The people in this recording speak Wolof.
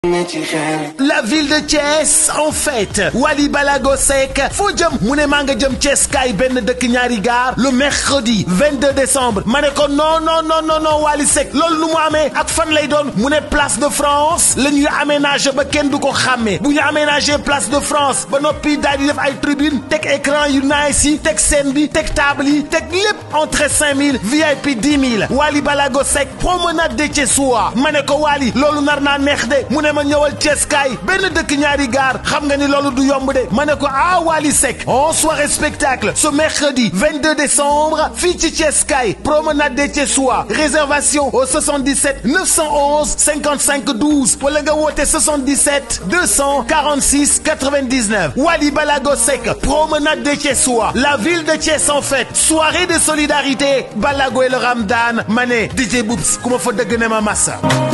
La ville de Thiès en fête Wally Balago Seck foo jëm mu ne maa nga jëm Thiès kaay benn dëkk ñaari gaar le mercredi 22 décembre ma ne ko non non non non non Wally Seck loolu nu mu amee ak fan lay doon mu ne place de France la ñuy aménagé ba kenn du ko xàmmee bu ñu aménagé place de France ba noppi daal di def ay tribune teg écran yu nice yi teg scène bi teg table yi teg lépp entrée 5000 VIP 10 000 Wally Balago Seck promenade de Thiessois ma ne ko Wally loolu nar naa neex de mu ne ma ñëwal Thiès kaay benn dëkk ñaari gaar xam nga ni loolu du yomb de ma ne ko ah Wally Seck en soirée spectacle ce mercredi 22 décembre fii ci Thiès kaay promenade des Thiessois réservation au 77 911 55 12 wala nga woote 77 246 99 Wally Balago Seck promenade des Thiessois la ville de Thiès en fête soirée de solidarité Balago et le Ramdan ma ne DJ Boubs ku ma fa dëgg ne ma massa